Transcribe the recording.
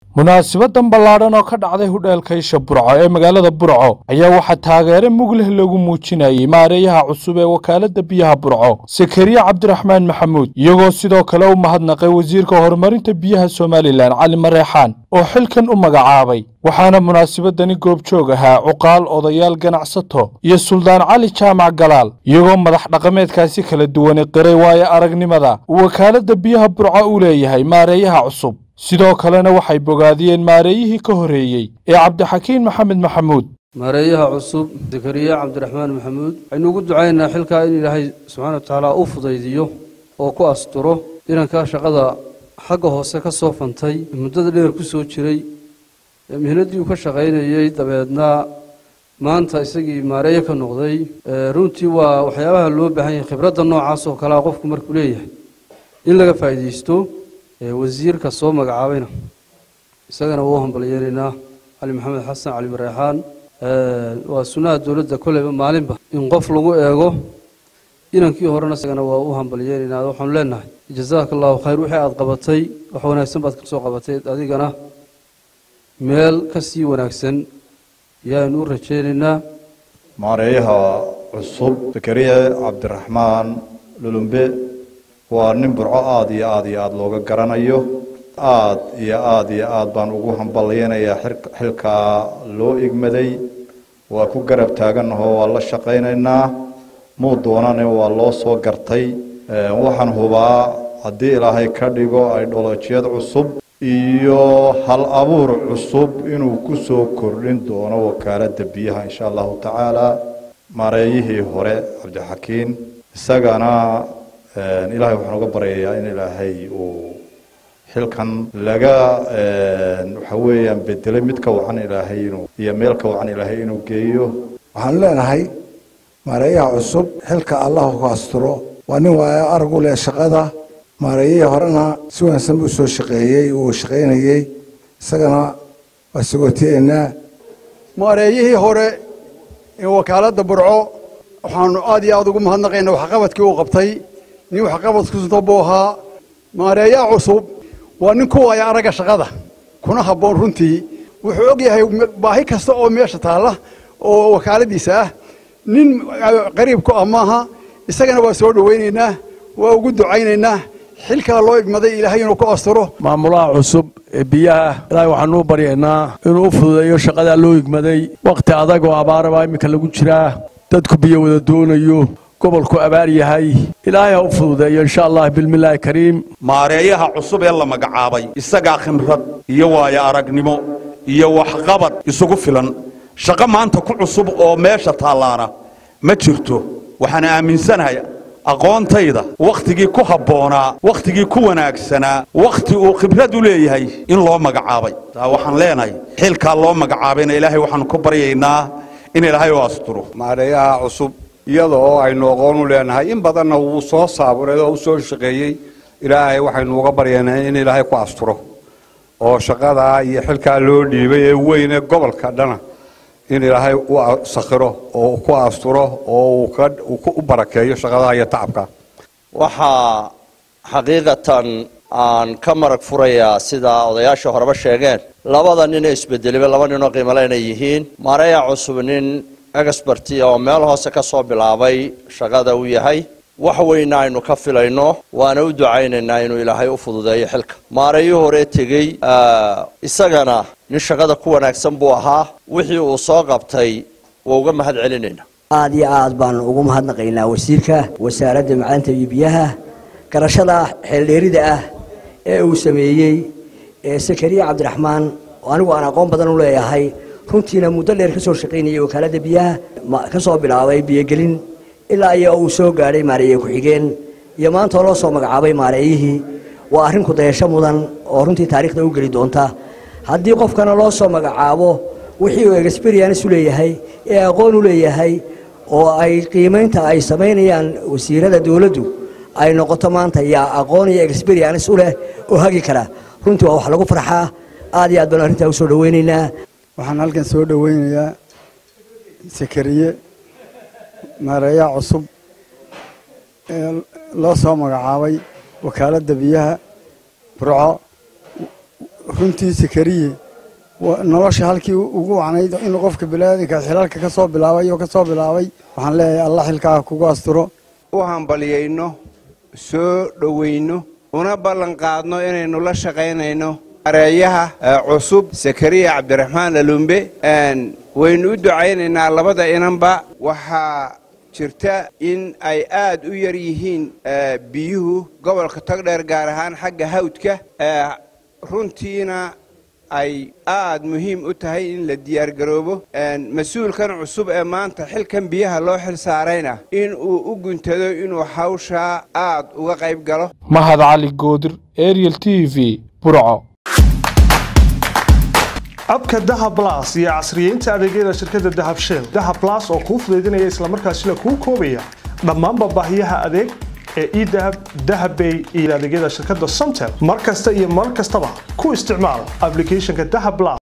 munaasibadan ballaadhan oo ka dhacday hudheelka isha burco ee magaalada burco ayaa waxaa taageere mugleh lagu muujinayey maareeyaha cusub ee wakaaladda biyaha burco sakariye cabdiraxmaan maxamuud iyagoo sidoo kale u mahadnaqay wasiirka horumarinta biyaha somalilan cali mareexaan oo xilkan u magacaabay waxaana munaasibadani goobjoog ahaa cuqaal odayaal ganacsato iyo suldaan cali jaamac galaal iyagoo madax dhaqameedkaasi kala duwani qiray waayo aragnimada uu wakaaladda biyaha burco u leeyahay maareeyaha cusub sidoo kalena waxay bogaadiyeen maareeyihii ka horreeyey ee cabdixakiin maxamed maxamuud maareeyaha cusub zakariya cabdiraxmaan maxamuud waxaynu ugu ducaynaynaa xilkaa in ilaahay subxaana wa tacaala u fudaydiyo oo ku asturo inankaa shaqada xagga hoose ka soo fantay muddada dheer ku soo jiray mihnaddii uu ka shaqaynayey dabeedna maanta isagii maareeye ka noqday runtii waa waxyaabaha loo baahan yahay khibradda noocaas oo kalea qofku markuu leeyahay in laga faa'iidaysto wasiirka soo magacaabayna isagana waa u hambalyeelaynaa cali maxamed xasan cali mareexaan waa sunnaha dowladda kolleyba maalinba in qof lagu eego inankii horena isagana waa u hambalyeelaynaa waxaanu leenahay jazaaka allahu khayr wixii aada qabatay wax wanaagsan baad ka soo qabatay adigana meel ka sii wanaagsan yaanu u rajaynaynaa maareeyaha cusub zakariya cabdiraxmaan lulumbe waa nin burco aada iyo aada iyo aada looga garanayo aada iyo aada iyo aada baan ugu hambalyeynayaa xilkaa loo igmaday waa ku garab taaganahoo waa la shaqaynaynaa muu doonane waa loo soo gartay waxaan hubaa haddii ilaahay ka dhigo aidholojiyad cusub iyo hal abuur cusub inuu ku soo kordhin doono wakaaladda biyaha insha allahu tacaala maareeyihii hore cabdixakiin isagana ilaahay waxaan uga baryayaa in ilaahay uu xilkan laga waxa weeyaan bedelay mid ka wacan ilaahay inuu iyo meel ka wacan ilaahay inuu geeyo waxaanu leenahay maareeyaha cusub xilka allahu ku asturo waa nin waayo arag u leh shaqada maareeyihii horena si wanaagsan buu soo shaqeeyey uu shaqaynayey isagana waa sagootiyeynaa maareeyihii hore ee wakaaladda burco waxaanu aad iyo aada ugu mahadnaqaynaa waxqabadkii uu qabtay nin waxqabadkusuta buu ahaa maareeyaha cusub waa nin ku waaya aragga shaqada kuna habboon runtii wuxuu og yahay baahi kasta oo meesha taalla oo wakaaladiisa ah nin qariib ku ah maaha isagana waa soo dhowaynaynaa waa ugu ducaynaynaa xilkaa loo igmaday ilaahay inuu ku asturo maamulaha cusub ee biyaha ilaahay waxaanuu baryaynaa inuu u fududeeyo shaqadaa loo igmaday wakhti adag oo abaarabaa iminka lagu jiraa dadku biyo wada doonayo gobolku abaar yahay ilaahay ha u fududeeyo insha allah bilmillaahi kariim maareeyaha cusub ee la magacaabay isagaa khimrad iyo waayo aragnimo iyo waxqabad isugu filan shaqo maanta ku cusub oo meesha taallaana ma jirto waxaan aaminsanahay aqoontayda wakhtigii ku habboonaa wakhtigii ku wanaagsanaa wakhti uu khibrad u leeyahay in loo magacaabay waxaan leenahay xilkaa loo magacaabayna ilaahay waxaanu ku baryaynaa in ilaahay u asturo maareeyaha cusub iyada oo aynu aqoon u leenahay in badanna wuu soo saaburay oo u soo shaqeeyey ilaahay waxaynu uga baryaynaa in ilaahay ku asturo oo shaqadaa iyo xilkaa loo dhiibay ee weyn ee gobolka dhana in ilaahay u sakhiro oo ku asturo oo uu u barakeeyo shaqadaha iyo tacabka waxaa xaqiiqatan aan ka marag furayaa sida odayaasha horeba sheegeen labada nin ee isbedelaba laba ninoo qiimale inay yihiin maareeya cusub nin experti oo meel hoose ka soo bilaabay shaqada uu yahay wax weyna aynu ka filayno waana u ducaynaynaa inuu ilaahay u fududeeyo xilka maareeyo hore tegey isagana nin shaqada ku wanaagsan buu ahaa wixii uu soo qabtay waa uga mahad celinayna aada iyo aad baanu ugu mahadnaqaynaa wasiirka wasaaradda macdanta iyo biyaha garashada xeeldheerida ah ee uu sameeyey sakariya cabdiraxmaan oo anigu aan aqoon badan u leeyahay runtiina muddo dheer ka soo shaqaynayay wakaaladda biyaha ka soo bilaabay biyogelin ilaa iyo uu soo gaadhay maareeye ku-xigeen iyo maantoo loo soo magacaabay maareeyihii waa arrin kudayasho mudan oo runtii taariikhda u geli doonta haddii qofkana loo soo magacaabo wixii uu experience u leeyahay ee aqoon u leeyahay oo ay qiimaynta ay samaynayaan wasiirada dowladdu ay noqoto maanta yaa aqoon iyo experience u leh oo hagi kara runtii waa wax lagu farxaa aad iyo aad baan arrintaa u soo dhowaynaynaa waxaan halkan soo dhowaynayaa sakariye maareeyaha cusub ee loo soo magacaabay wakaaladda biyaha burco runtii sakariye nolosha halkii ugu wacnayd in qofka biniaadanka xilalka ka soo bilaabay oo ka soo bilaabay waxaan leeyahay allah xilkaa kugu asturo u hambalyayno soo dhowayno una ballanqaadno inaynu la shaqaynayno areeyaha cusub sakariya cabdiraxmaan lalumbe waynu u ducaynaynaa labada inanba waxaa jirta in ay aad u yar yihiin biyuhu gobolka togdheer gaar ahaan xagga hawdka runtiina ay aad muhiim u tahay in la diyaargaroobo mas-uulkan cusub ee maanta xilkan biyaha loo xil saarayna in uu u guntado inuu hawshaa aad uga qayb galo mahad cali goodir ariel t v burco abka dahab blas iyo casriyeynta adeegyada shirkadda dahab shell dahab blas oo kuu fudaydinaya islamarkaasina kuu koobaya dhammaanba baahiyaha adeeg ee edahab dahabbay iyo adeegyada shirkadda somtel mar kasta iyo mar kastaba ku isticmaal ablicathonka dahab blas